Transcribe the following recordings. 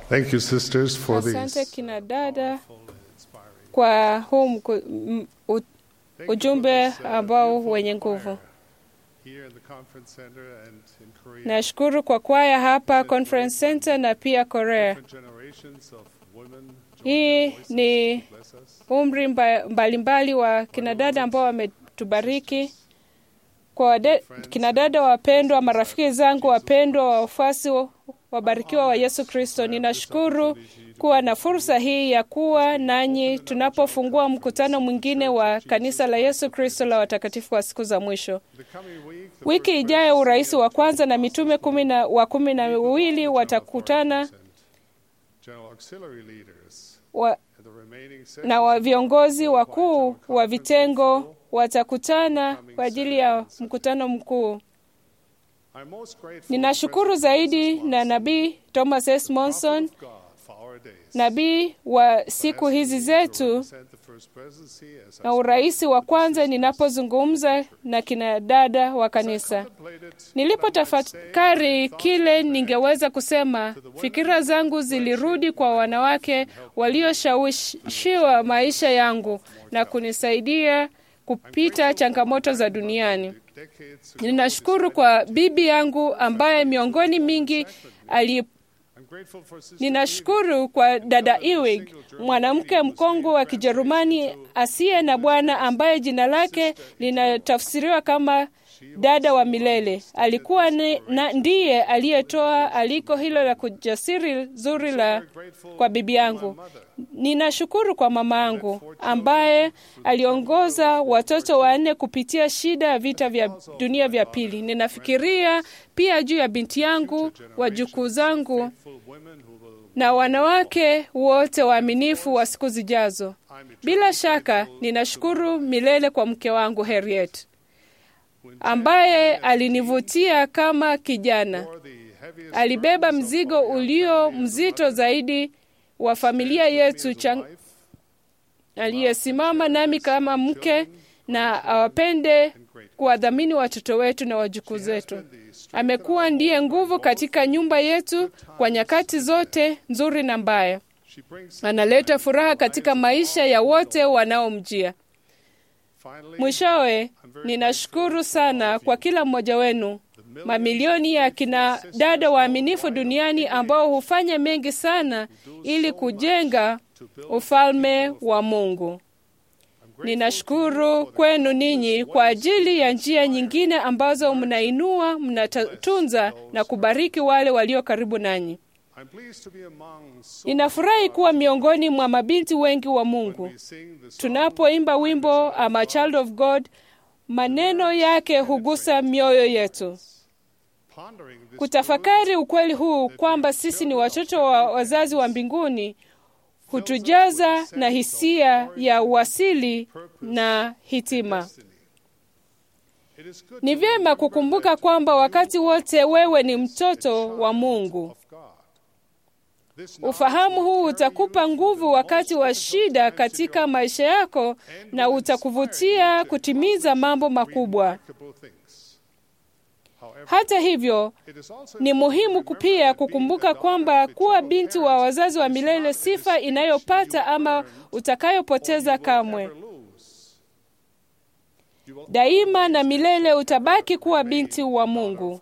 Thank you, sisters, for Asante these. kina dada kwa huu mku, m, u, Thank you ujumbe for this, uh, ambao beautiful wenye choir nguvu. here in the conference center and in Korea. Nashukuru kwa kwaya hapa Conference Center na pia Korea. Different generations of women join Hii their voices ni to bless us. umri mba- mbalimbali wa kinadada ambao wametubariki. Kwa wade- kinadada wapendwa, marafiki zangu wapendwa, wafuasi wa- wabarikiwa wa Yesu Kristo, ninashukuru kuwa na fursa hii ya kuwa nanyi tunapofungua mkutano mwingine wa kanisa la Yesu Kristo la watakatifu wa siku za mwisho. The coming week, the Wiki first ijayo presidency urais of wa the kwanza na mitume kumi na, wa kumi na wawili watakutana and general auxiliary leaders wa, and the remaining na wa sessions viongozi wakuu wa vitengo watakutana kwa ajili ya mkutano mkuu. I'm most grateful Ninashukuru to zaidi President na nabii Thomas S. Monson, of God for our days. nabii wa siku hizi zetu Represent the first presidency as I na urais wa kwanza, ninapozungumza na kina dada wa kanisa. contemplated Nilipotafakari kile ningeweza kusema, fikira zangu zilirudi kwa wanawake walioshawishiwa maisha yangu na kunisaidia kupita changamoto za duniani. decades ago. Ninashukuru kwa bibi yangu ambaye miongoni mingi ali I'm grateful for Sister Ninashukuru kwa dada Ewig, mwanamke mkongwe wa Kijerumani asiye na bwana ambaye jina lake linatafsiriwa kama dada wa milele. Alikuwa ni, na ndiye aliyetoa aliko hilo la kujasiri zuri la kwa bibi yangu. Ninashukuru kwa mama yangu ambaye aliongoza watoto wanne kupitia shida ya vita vya dunia vya pili. Ninafikiria pia juu ya binti yangu, wajukuu zangu full women who will na wanawake wote waaminifu wa siku zijazo. Bila shaka ninashukuru milele kwa mke wangu Harriet ambaye alinivutia kama kijana. for the heaviest Alibeba mzigo ulio mzito zaidi wa familia yetu chang... aliyesimama nami kama mke na awapende kuwadhamini watoto wetu na wajukuu zetu. Amekuwa ndiye nguvu katika nyumba yetu kwa nyakati zote nzuri na mbaya. she brings Analeta furaha katika maisha ya wote wanaomjia. finally Mwishowe, ninashukuru sana kwa kila mmoja wenu, mamilioni ya kina dada waaminifu duniani ambao hufanya mengi sana ili kujenga ufalme wa Mungu. Ninashukuru kwenu ninyi kwa ajili ya njia nyingine ambazo mnainua, mnatunza na kubariki wale walio karibu nanyi. I'm pleased to be among so Ninafurahi kuwa miongoni mwa mabinti wengi wa Mungu. we sing the song Tunapoimba wimbo I'm a child of God, maneno yake hugusa mioyo yetu. pondering this Kutafakari ukweli huu kwamba sisi ni watoto wa wazazi wa mbinguni hutujaza na hisia ya uasili na hitima. destiny. It is good Ni to vyema remember kukumbuka that kwamba wakati wote wewe ni mtoto wa child Mungu. of God. This Ufahamu knowledge huu will carry utakupa you nguvu through the wakati most wa difficult shida times in katika your maisha yako na utakuvutia kutimiza mambo makubwa. remarkable things. However, Hata hivyo, it is also ni muhimu pia kukumbuka kwamba kuwa binti wa wazazi wa milele sifa inayopata ama utakayopoteza kamwe. Daima na milele utabaki kuwa binti wa Mungu.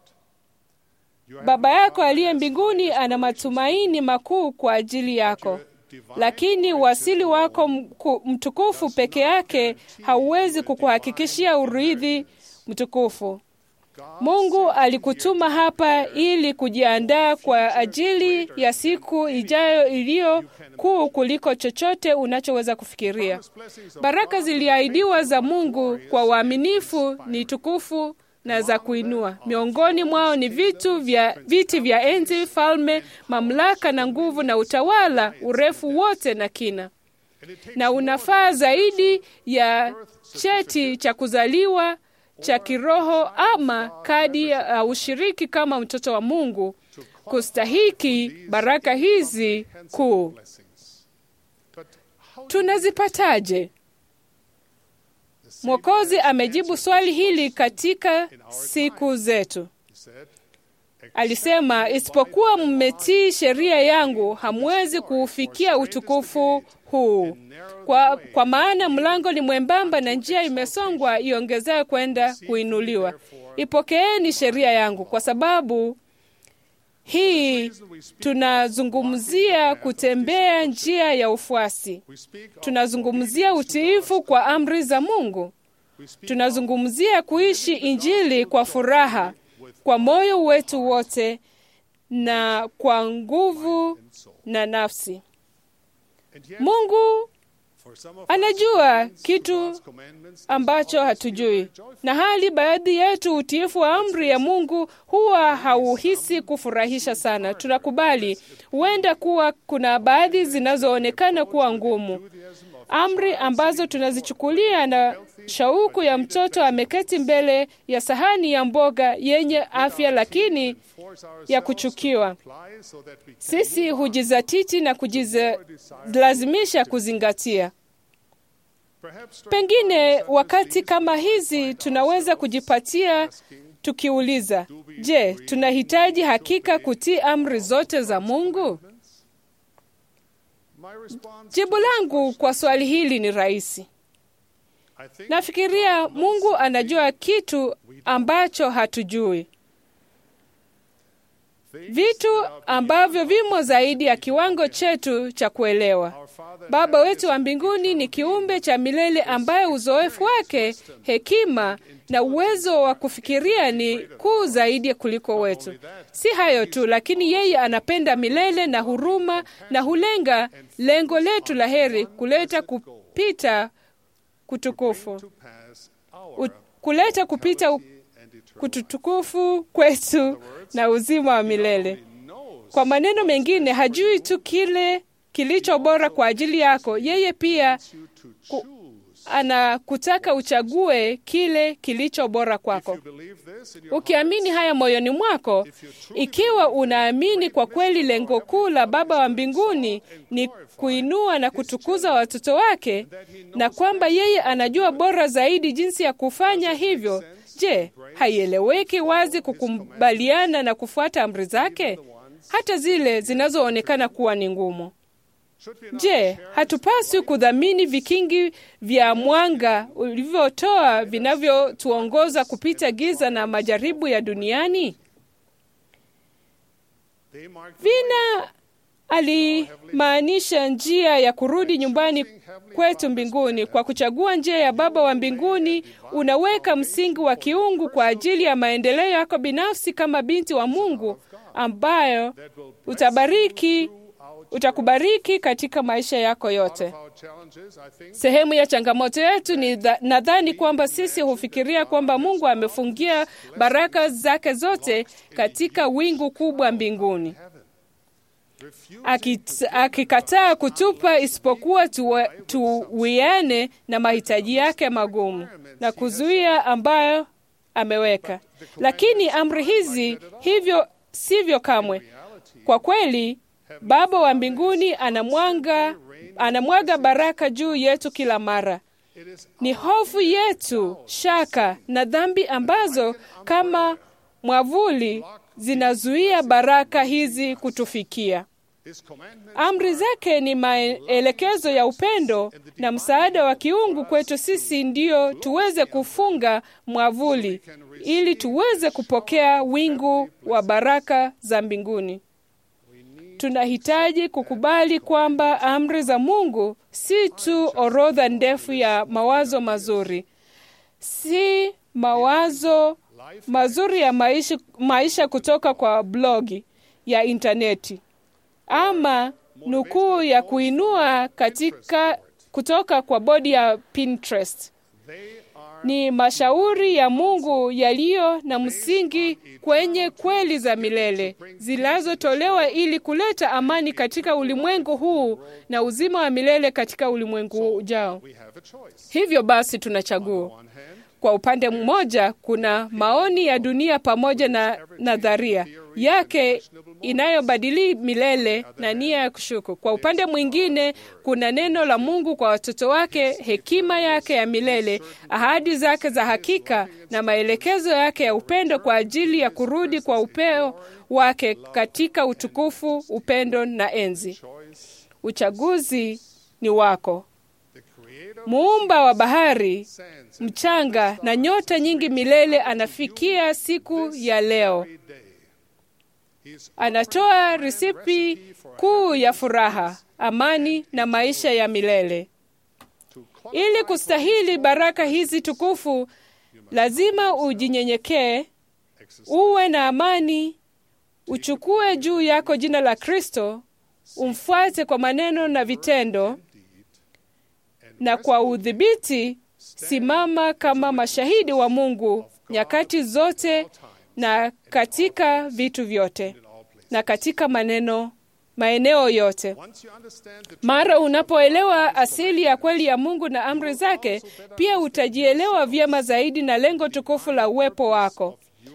Baba yako aliye mbinguni ana matumaini makuu kwa ajili yako, lakini uasili wako mku- mtukufu peke yake hauwezi kukuhakikishia urithi mtukufu. Mungu alikutuma hapa ili kujiandaa kwa ajili ya siku ijayo iliyo kuu kuliko chochote unachoweza kufikiria. Baraka ziliahidiwa za Mungu kwa waaminifu ni tukufu na za kuinua. Miongoni mwao ni vitu vya viti vya enzi, falme, mamlaka na nguvu na utawala, urefu wote na kina, na unafaa zaidi ya cheti cha kuzaliwa cha kiroho ama kadi ya ushiriki kama mtoto wa Mungu kustahiki baraka hizi kuu. Tunazipataje? Mwokozi amejibu swali hili katika siku zetu. alisema, isipokuwa mmetii sheria yangu, hamwezi kuufikia utukufu huu. Kwa, kwa maana mlango ni mwembamba na njia imesongwa iongezea kwenda kuinuliwa. Ipokeeni sheria yangu, kwa sababu hii tunazungumzia kutembea njia ya ufuasi. Tunazungumzia utiifu kwa amri za Mungu. Tunazungumzia kuishi Injili kwa furaha, kwa moyo wetu wote na kwa nguvu na nafsi. Mungu anajua kitu ambacho hatujui, na hali baadhi yetu utiifu wa amri ya Mungu huwa hauhisi kufurahisha sana. Tunakubali huenda kuwa kuna baadhi zinazoonekana kuwa ngumu, amri ambazo tunazichukulia na shauku ya mtoto ameketi mbele ya sahani ya mboga yenye afya lakini ya kuchukiwa. Sisi hujizatiti na kujilazimisha kuzingatia. Pengine wakati kama hizi tunaweza kujipatia tukiuliza, je, tunahitaji hakika kutii amri zote za Mungu? Jibu langu kwa swali hili ni rahisi. Nafikiria Mungu anajua kitu ambacho hatujui, vitu ambavyo vimo zaidi ya kiwango chetu cha kuelewa. Baba wetu wa mbinguni ni kiumbe cha milele ambaye uzoefu wake, hekima na uwezo wa kufikiria ni kuu zaidi kuliko wetu. Si hayo tu, lakini yeye anapenda milele na huruma na hulenga lengo letu la heri, kuleta kupita kutukufu U, kuleta kupita kututukufu kwetu na uzima wa milele. Kwa maneno mengine, hajui tu kile kilicho bora kwa ajili yako, yeye pia ku, anakutaka uchague kile kilicho bora kwako. Ukiamini haya moyoni mwako, ikiwa unaamini kwa kweli lengo kuu la Baba wa mbinguni ni kuinua na kutukuza watoto wake, na kwamba yeye anajua bora zaidi jinsi ya kufanya hivyo, je, haieleweki wazi kukubaliana na kufuata amri zake, hata zile zinazoonekana kuwa ni ngumu? Je, hatupaswi kudhamini vikingi vya mwanga ulivyotoa vinavyotuongoza kupita giza na majaribu ya duniani? Vina alimaanisha njia ya kurudi nyumbani kwetu mbinguni. Kwa kuchagua njia ya Baba wa mbinguni, unaweka msingi wa kiungu kwa ajili ya maendeleo yako binafsi kama binti wa Mungu, ambayo utabariki utakubariki katika maisha yako yote. Sehemu ya changamoto yetu ni nadhani kwamba sisi hufikiria kwamba Mungu amefungia baraka zake zote katika wingu kubwa mbinguni, akikataa kutupa isipokuwa tuwiane tu na mahitaji yake magumu na kuzuia ambayo ameweka. Lakini amri hizi hivyo sivyo kamwe. Kwa kweli Baba wa mbinguni anamwaga anamwaga baraka juu yetu kila mara. Ni hofu yetu, shaka na dhambi ambazo kama mwavuli zinazuia baraka hizi kutufikia. Amri zake ni maelekezo ya upendo na msaada wa kiungu kwetu sisi, ndiyo tuweze kufunga mwavuli ili tuweze kupokea wingu wa baraka za mbinguni. Tunahitaji kukubali kwamba amri za Mungu si tu orodha ndefu ya mawazo mazuri, si mawazo mazuri ya maisha, maisha kutoka kwa blogi ya intaneti ama nukuu ya kuinua katika kutoka kwa bodi ya Pinterest. Ni mashauri ya Mungu yaliyo na msingi kwenye kweli za milele zinazotolewa ili kuleta amani katika ulimwengu huu na uzima wa milele katika ulimwengu ujao. Hivyo basi, tuna chaguo. Kwa upande mmoja, kuna maoni ya dunia pamoja na nadharia yake inayobadili milele na nia ya kushuku. Kwa upande mwingine, kuna neno la Mungu kwa watoto wake, hekima yake ya milele, ahadi zake za hakika na maelekezo yake ya upendo kwa ajili ya kurudi kwa upeo wake katika utukufu, upendo na enzi. Uchaguzi ni wako. Muumba wa bahari, mchanga na nyota nyingi milele anafikia siku ya leo. Anatoa risipi kuu ya furaha, amani na maisha ya milele. Ili kustahili baraka hizi tukufu, lazima ujinyenyekee, uwe na amani, uchukue juu yako jina la Kristo, umfuate kwa maneno na vitendo, na kwa udhibiti simama kama mashahidi wa Mungu nyakati zote na katika vitu vyote na katika maneno maeneo yote. Mara unapoelewa asili ya kweli ya Mungu na amri zake, pia utajielewa vyema zaidi na lengo tukufu la uwepo wako.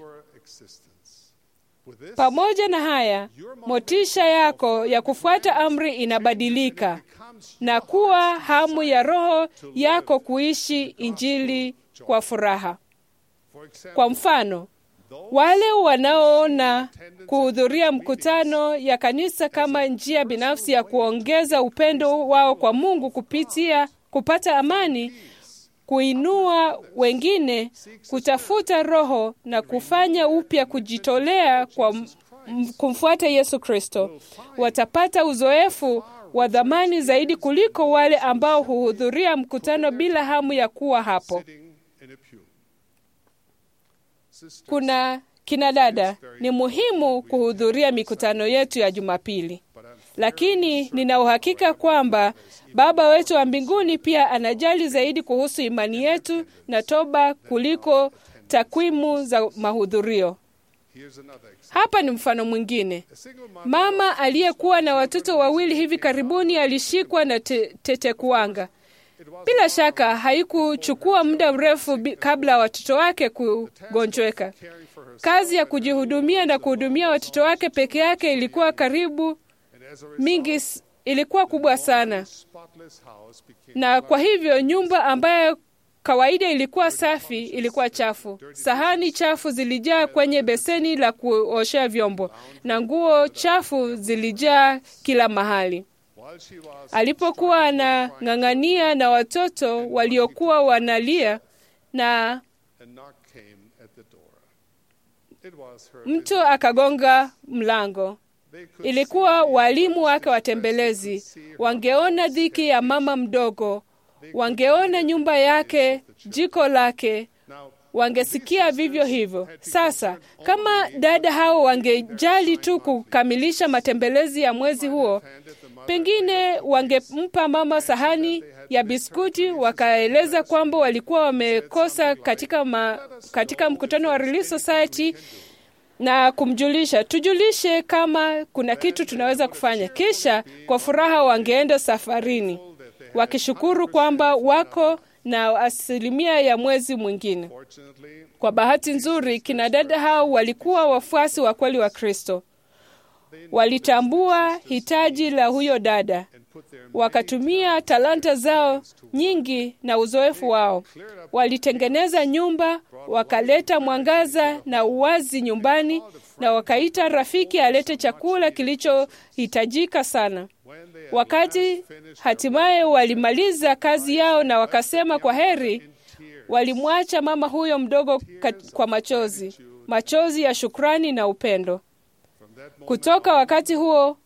Pamoja na haya, motisha yako ya kufuata amri inabadilika na kuwa hamu ya roho yako kuishi Injili kwa furaha. Kwa mfano, wale wanaoona kuhudhuria mkutano ya kanisa kama njia binafsi ya kuongeza upendo wao kwa Mungu kupitia kupata amani, kuinua wengine, kutafuta roho na kufanya upya kujitolea kwa kumfuata Yesu Kristo, watapata uzoefu wa dhamani zaidi kuliko wale ambao huhudhuria mkutano bila hamu ya kuwa hapo. Kuna kina dada, ni muhimu kuhudhuria mikutano yetu ya Jumapili, lakini nina uhakika kwamba Baba wetu wa mbinguni pia anajali zaidi kuhusu imani yetu na toba kuliko takwimu za mahudhurio. Hapa ni mfano mwingine. Mama aliyekuwa na watoto wawili hivi karibuni alishikwa na te tetekuwanga. Bila shaka haikuchukua muda mrefu kabla watoto wake kugonjweka. Kazi ya kujihudumia na kuhudumia watoto wake peke yake ilikuwa karibu mingi, ilikuwa kubwa sana, na kwa hivyo nyumba ambayo kawaida ilikuwa safi ilikuwa chafu. Sahani chafu zilijaa kwenye beseni la kuoshea vyombo na nguo chafu zilijaa kila mahali. Alipokuwa anang'ang'ania na watoto waliokuwa wanalia, na mtu akagonga mlango. Ilikuwa walimu wake watembelezi. Wangeona dhiki ya mama mdogo, wangeona nyumba yake, jiko lake, wangesikia vivyo hivyo. Sasa kama dada hao wangejali tu kukamilisha matembelezi ya mwezi huo, pengine wangempa mama sahani ya biskuti, wakaeleza kwamba walikuwa wamekosa katika, ma, katika mkutano wa Relief Society na kumjulisha, tujulishe kama kuna kitu tunaweza kufanya. Kisha kwa furaha wangeenda safarini wakishukuru kwamba wako na asilimia ya mwezi mwingine. Kwa bahati nzuri, kina dada hao walikuwa wafuasi wa kweli wa Kristo. Walitambua hitaji la huyo dada, wakatumia talanta zao nyingi na uzoefu wao. Walitengeneza nyumba, wakaleta mwangaza na uwazi nyumbani, na wakaita rafiki alete chakula kilichohitajika sana. Wakati hatimaye walimaliza kazi yao na wakasema kwa heri, walimwacha mama huyo mdogo kwa machozi, machozi ya shukrani na upendo. Kutoka wakati huo,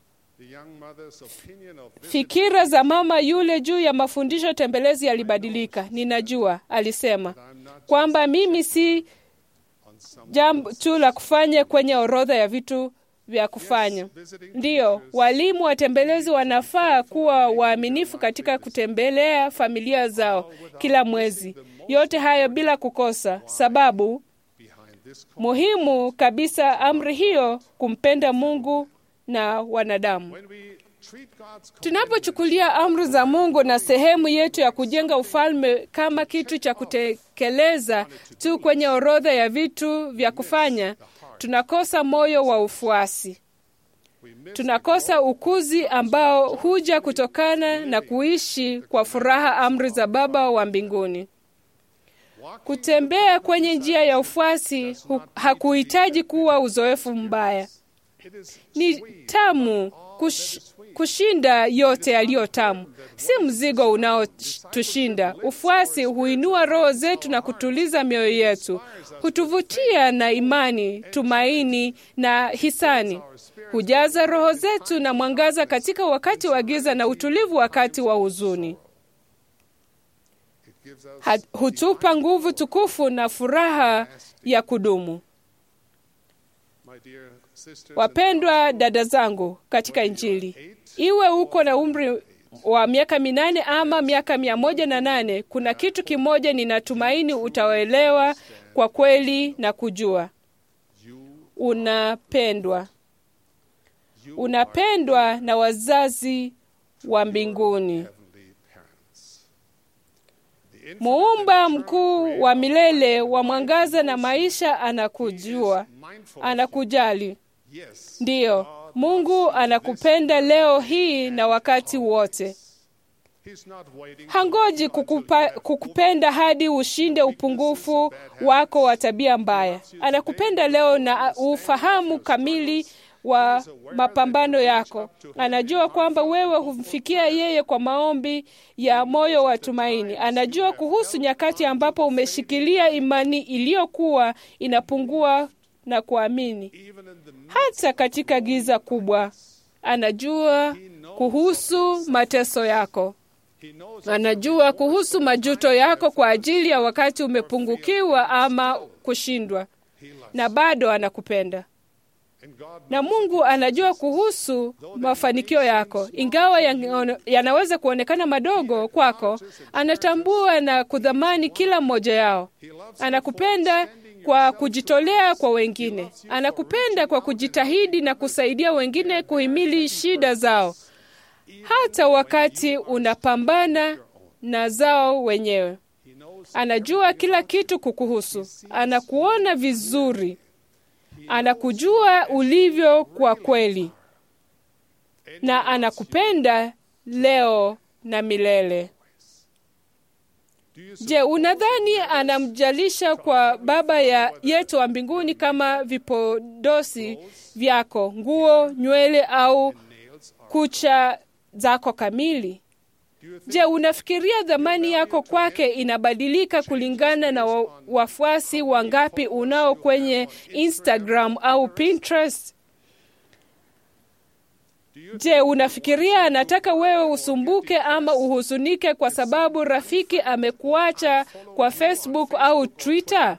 fikira za mama yule juu ya mafundisho tembelezi yalibadilika. Ninajua, alisema kwamba mimi si jambo tu la kufanya kwenye orodha ya vitu vya kufanya. Ndiyo, walimu watembelezi wanafaa kuwa waaminifu katika kutembelea familia zao kila mwezi, yote hayo bila kukosa sababu. Muhimu kabisa amri hiyo, kumpenda Mungu na wanadamu. treat God's Tunapochukulia amri za Mungu na sehemu yetu ya kujenga ufalme kama kitu cha kutekeleza tu kwenye orodha ya vitu vya kufanya, tunakosa moyo wa ufuasi. we miss Tunakosa ukuzi ambao huja kutokana na kuishi kwa furaha amri za Baba wa mbinguni. Kutembea kwenye njia ya ufuasi hu- hakuhitaji kuwa uzoefu mbaya. it is Ni tamu kush, kushinda yote yaliyo tamu, si mzigo unaotushinda. Ufuasi huinua roho zetu na kutuliza mioyo yetu, hutuvutia na imani, tumaini na hisani, hujaza roho zetu na mwangaza katika wakati wa giza na utulivu wakati wa huzuni. it gives us Ha- Hutupa nguvu tukufu na furaha ya kudumu. my dear sisters Wapendwa dada zangu katika Injili, iwe uko na umri wa miaka minane ama miaka mia moja na nane, kuna kitu kimoja ninatumaini utaelewa kwa kweli na kujua: you unapendwa. Unapendwa na wazazi wa mbinguni. heavenly parents the infinite Muumba mkuu wa milele wa mwangaza na maisha anakujua, mindful anakujali. yes Ndiyo, Mungu anakupenda leo hii na wakati wote. he's not waiting Hangoji kukupa, kukupenda hadi ushinde upungufu wako wa tabia mbaya. Anakupenda leo na ufahamu kamili wa mapambano yako. Anajua kwamba wewe humfikia yeye kwa maombi ya moyo wa tumaini. Anajua kuhusu nyakati ambapo umeshikilia imani iliyokuwa inapungua na kuamini even in the hata katika giza kubwa. Anajua kuhusu mateso yako, he knows anajua kuhusu majuto yako kwa ajili ya wakati umepungukiwa ama kushindwa, he loves na bado anakupenda. and God Na Mungu anajua kuhusu mafanikio yako, ingawa yana- yanaweza kuonekana madogo kwako. Anatambua na kudhamani kila mmoja yao. he loves Anakupenda kwa kujitolea kwa wengine. Anakupenda kwa kujitahidi na kusaidia wengine kuhimili shida zao, hata wakati unapambana na zao wenyewe. he knows Anajua kila kitu kukuhusu, anakuona vizuri, anakujua ulivyo kwa kweli, na anakupenda leo na milele. do you Je, unadhani anamjalisha kwa Baba ya yetu wa mbinguni kama vipodosi vyako, nguo, nywele au nails are kucha zako kamili? do you think Je, unafikiria dhamani yako kwake inabadilika kulingana na wa, wafuasi wangapi unao kwenye Instagram au Pinterest? do you Je, unafikiria anataka wewe usumbuke ama uhuzunike kwa sababu rafiki amekuacha kwa Facebook au Twitter?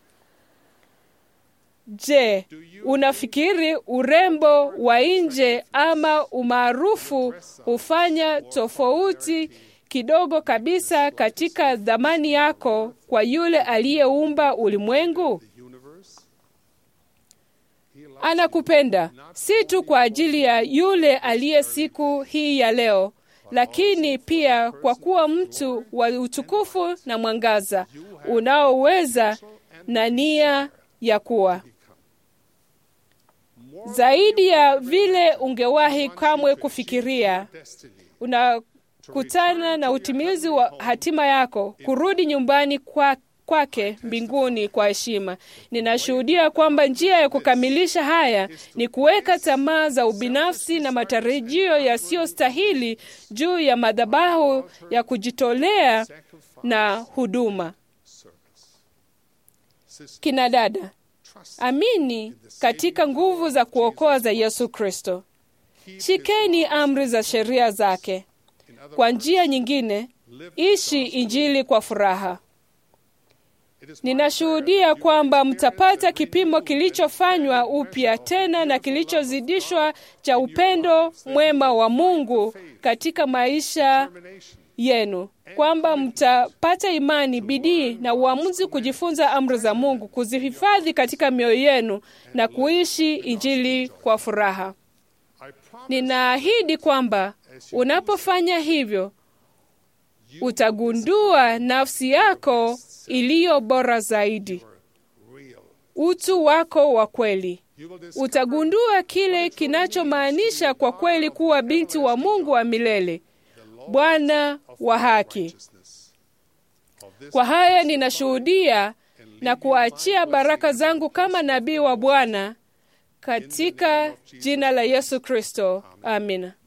Je, unafikiri urembo wa nje ama umaarufu hufanya tofauti kidogo kabisa katika dhamani yako kwa yule aliyeumba ulimwengu? the universe he loves Anakupenda si tu kwa ajili ya yule aliye siku hii ya leo, lakini pia kwa kuwa mtu wa utukufu na mwangaza unaoweza na nia ya kuwa more zaidi ya vile ungewahi kamwe kufikiria. destiny Unakutana na utimizi wa hatima yako, kurudi nyumbani kwa kwake mbinguni kwa heshima. Ninashuhudia kwamba njia ya kukamilisha haya ni kuweka tamaa za ubinafsi na matarajio yasiyostahili juu ya madhabahu ya kujitolea sacrifice na huduma. service sister Kina dada, trust amini katika nguvu za kuokoa za Yesu Kristo. keep Shikeni amri za sheria zake. in other Kwa njia nyingine, live ishi Injili kwa furaha. it is my Ninashuhudia kwamba mtapata kipimo kilichofanywa upya tena na kilichozidishwa cha upendo mwema wa Mungu katika maisha determination yenu, kwamba mtapata imani, bidii na uamuzi kujifunza amri za Mungu, kuzihifadhi katika mioyo yenu na kuishi Injili kwa furaha. I promise Ninaahidi kwamba unapofanya hivyo utagundua nafsi yako iliyo bora zaidi, real. utu wako wa kweli. You will discover Utagundua kile kinachomaanisha kwa kweli kuwa binti wa Mungu wa milele, Bwana wa haki. righteousness of this Kwa haya ninashuhudia na kuachia baraka zangu kama nabii wa Bwana katika jina la Yesu Kristo. Amina.